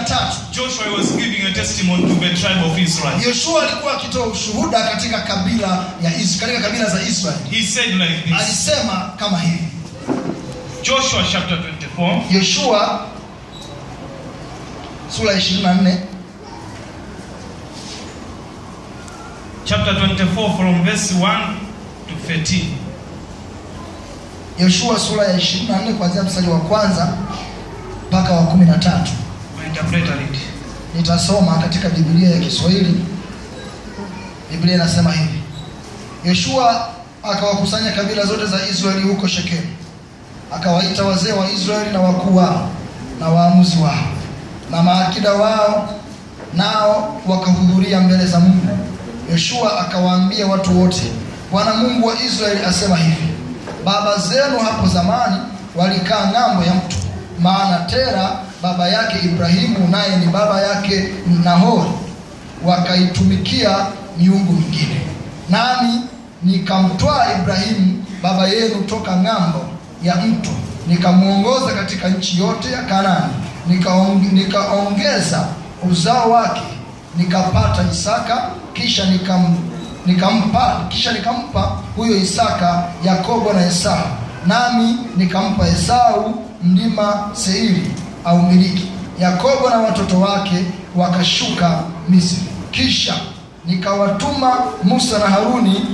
na tatu Joshua was giving a testimony to the tribe of Israel. yoshua alikuwa akitoa ushuhuda katika kabila ya Is- katika kabila za israeli He said like this alisema kama hivi Joshua chapter 24, yoshua sura ya 24 chapter 24 from verse 1 to 13. yoshua sura ya 24 kuanzia mstari wa kwanza mpaka wa 13 My interpreter read. nitasoma katika biblia ya kiswahili biblia inasema hivi yoshua akawakusanya kabila zote za israeli huko shekemu akawaita wazee wa israeli na wakuu wao na waamuzi wao na maakida wao nao wakahudhuria mbele za mungu yoshua akawaambia watu wote bwana mungu wa israeli asema hivi baba zenu hapo zamani walikaa ng'ambo ya mto maana tera baba yake ibrahimu naye ni baba yake nahori wakaitumikia miungu mingine nami nikamtwaa ibrahimu baba yenu toka ng'ambo ya mto nikamwongoza katika nchi yote ya kanani nikaong- nikaongeza uzao wake nikapata isaka kisha nikam, nikampa kisha nikampa huyo isaka yakobo na esau nami nikampa esau mlima seiri au miliki yakobo na watoto wake wakashuka misri kisha nikawatuma musa na haruni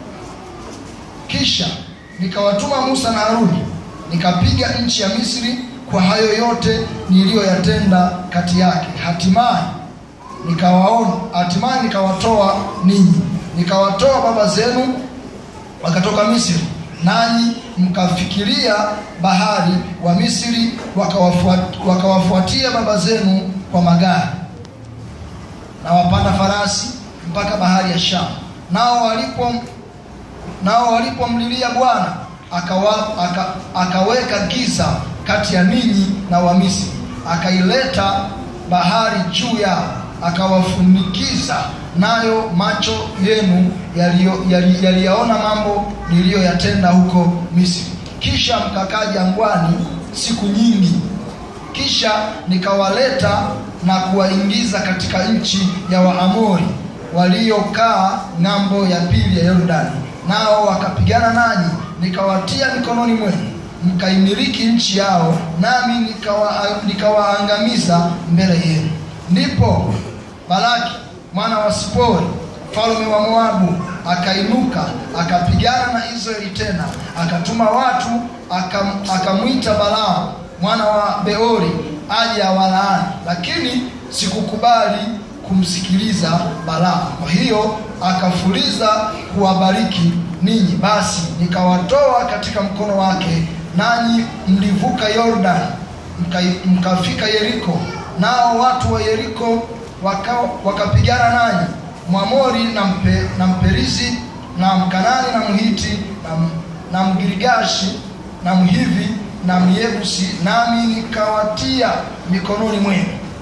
kisha nikawatuma musa na haruni nikapiga nchi ya misri kwa hayo yote niliyoyatenda kati yake hatimaye nikawaona hatimaye nikawatoa ninyi nikawatoa baba zenu wakatoka misri nanyi mkafikiria bahari wa misri wakawafuat- wakawafuatia baba zenu kwa magari na wapanda farasi mpaka bahari ya shamu nao walipo nao walipomlilia bwana akawa, aka, akaweka giza kati ya ninyi na wamisri akaileta bahari juu yao akawafunikiza nayo macho yenu yaliyo- yali- yaliyaona mambo niliyoyatenda huko misri kisha mkakaa jangwani siku nyingi kisha nikawaleta na kuwaingiza katika nchi ya waamori waliokaa ng'ambo ya pili ya yordani nao wakapigana nanyi nikawatia mikononi mwenu mkaimiliki nchi yao nami nikawa- nikawaangamiza mbele yenu ndipo balaki mwana wa sipori mfalme wa moabu akainuka akapigana na israeli tena akatuma watu akam- akamwita balaamu mwana wa beori aje awalaani lakini sikukubali kumsikiliza balaamu kwa hiyo akafuliza kuwabariki ninyi basi nikawatoa katika mkono wake nanyi mlivuka yordani mka- mkafika yeriko nao watu wa yeriko waka- wakapigana nanyi mwamori na, mpe, na mperizi na mkanani na mhiti na, m- na mgirigashi na mhivi na myebusi nami nikawatia mikononi mwenu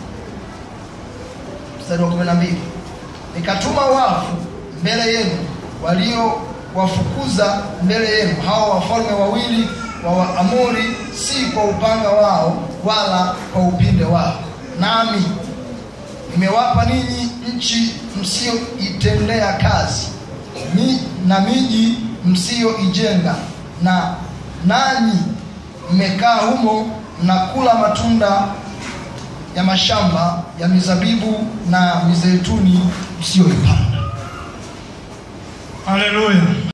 mstari wa 12 nikatuma wafu mbele yenu waliowafukuza mbele yenu hao wafalme wawili wa Waamori si kwa upanga wao wala kwa upinde wao nami nimewapa ninyi nchi msiyoitendea kazi mi, na miji msiyoijenga na nanyi mmekaa humo mnakula matunda ya mashamba ya mizabibu na mizeituni msiyoipanda Hallelujah.